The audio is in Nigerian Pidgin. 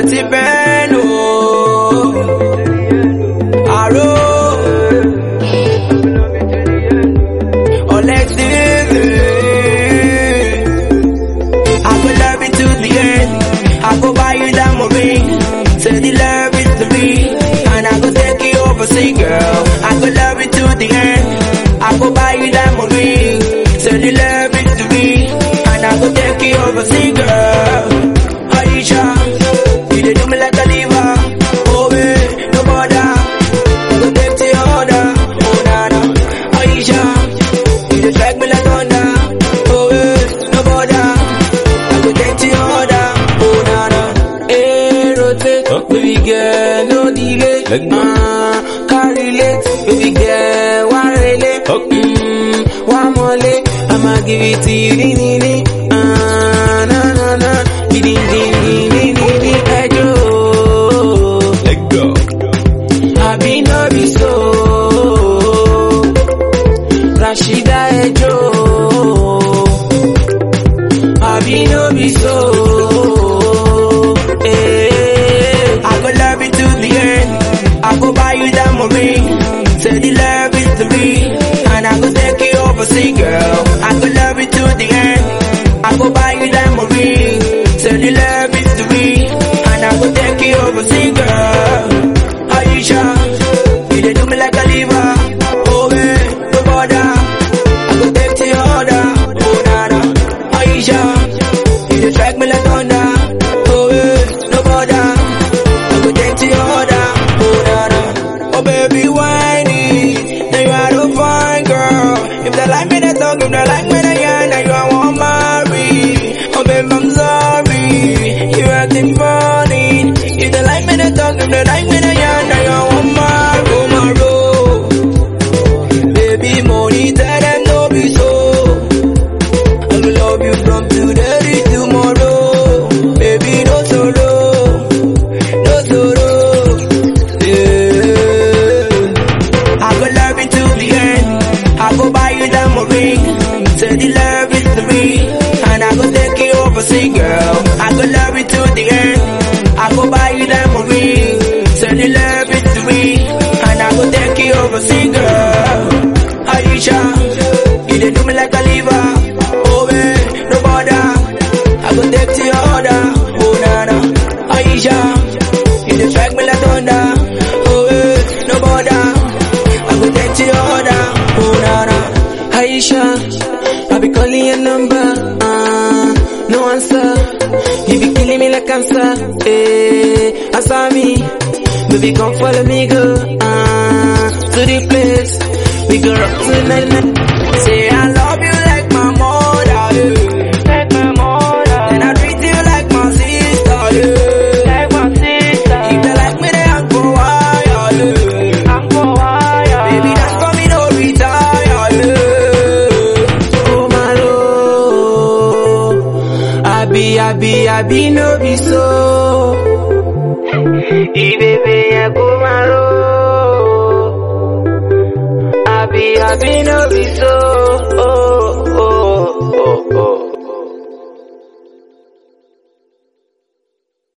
ti bẹ́ẹ̀ nù. Àrò. Alexis. I go love you to the end. I go buy you diamond ring. Say the love is to me. And I go take you overseas, girl. I go love you to the end. I go buy you diamond ring. Say the love is to me. And I go take you overseas, girl. Aisha, you dey do me like a liver. Oh, babe, no bother. I go take to your order. Oh, na na. Aisha, you dey drag me like thunder. Oh, babe, no bother. I go take to your order. Oh, na na. Hey, rotate, Huh? baby girl, no delay. Let go. Uh, carry late, baby girl, one relay. Huh? Mm, one more lay. I'ma give it to you, ni ni ni. Uh, na na na, di di di di di di di. Hey, Joe. Let go. I be no be so. Rashida Ejo. I be no be so. Eh. I go love you to the end. I go buy you diamond ring. Say the love is to me. And I go take you overseas, girl. I go love you to the end. I go buy you diamond ring. Say the love is to me. And I go take you overseas, girl. Aisha, you dey do me like a liver. Oh, babe, no bother. I go take to your order. Oh, na na. Aisha, you dey drag me like thunder. Oh, babe, no bother. I go take to your order. Oh, na na. Oh, baby, whiny. Now you are the fine girl. If they like me, they talk. If they like me, they yarn. Now you I want marry. Oh, babe, I'm sorry. You acting funny. If they like me, they talk. If they like me, they yarn. Now you I want marry. Oh, my Baby, money, tell them no be so. I will love you from today to tomorrow. Baby, no sorrow. No sorrow. Yeah. I go love you to the end. I go buy you diamond ring. Say the love is to me. And I go take you overseas, girl. I go love you to the end. I go buy you diamond ring. Say the love is to me. And I go take you overseas, girl. Aisha, you dey do me like a liver. Oh, babe, no bother. I go take to your order. Oh, na na. Aisha, you dey drag me like thunder. Oh, babe, no bother. I go take to your order. Oh, na na. Aisha, I be calling your number. Uh, no answer. You be killing me like cancer. Eh, answer me. Baby, come follow me, go. Uh, to the place. We go rock tonight. night. Say I love you like my mother. Yeah. Like my mother, And I treat you like my sister. Yeah. like my sister. If they like me, they hang for wire. Yeah. I'm for wire. Baby, that's for me, no retire. Yeah. Oh, my lord. I be, I be, I be, no be so. Ibebe yẹn kó máa ró. I be, I be, no be so.